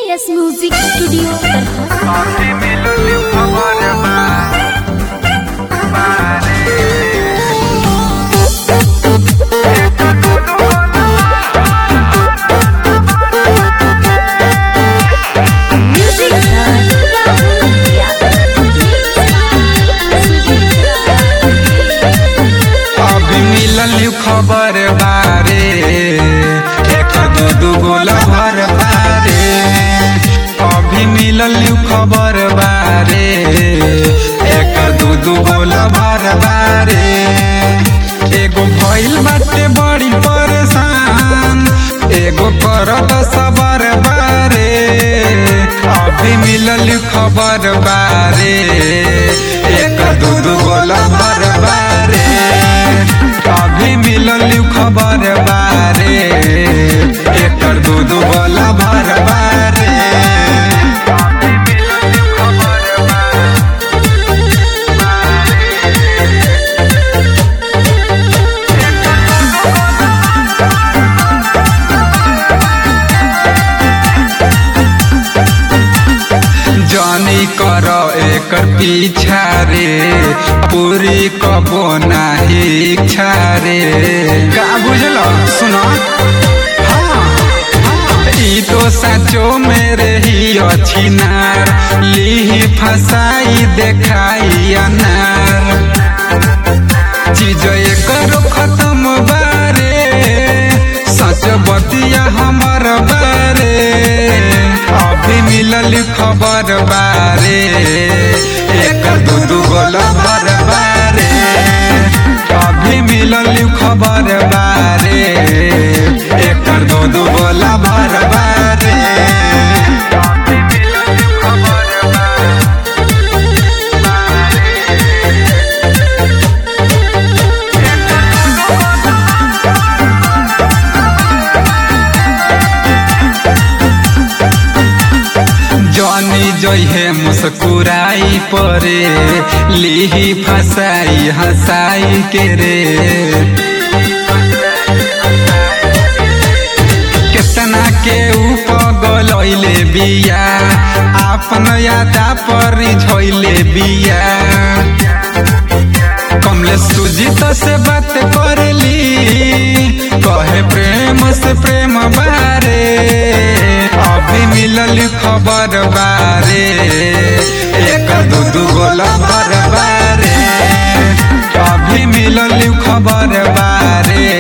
S music studio Darbhanga music अभी मिलल खबर बारे एक दू दू गोला भर बारे अभी मिलल खबर बारे एक दू दू गोला भर बारे एगो भइल बाटे बड़ी परेशान एगो करत सबर बारे अभी मिलल खबर बारे एक दू दू गोला भर बारे अभी मिलल खबर बारे एकर दू दू गोला भर बारे जानी कर एकर पीछा रे पूरी कबो नाही इच्छा रे का बुझल सुन ई तो सचो मेरे ही अच्छी नार लीही फसाई देखाई अनार चीज एकर खत्म बारे सच बतिया हमर बारे अभी मिलल खबर बारे एकर दू दू गोल भर बारे अभी मिलल खबर बारे एकर दू दू गोल भर बारे जानी जइहे मुस्कुराई परे लिही फसाई हंसाई के रे केतना के उपगलैले बिया आपन यादा पर झैले बिया कमले सुजीत से बात करली कहे प्रेम से प्रेम बारे अभी मिलल खबर बारे एक दू दू गोला भर बारे अभी मिलल खबर बारे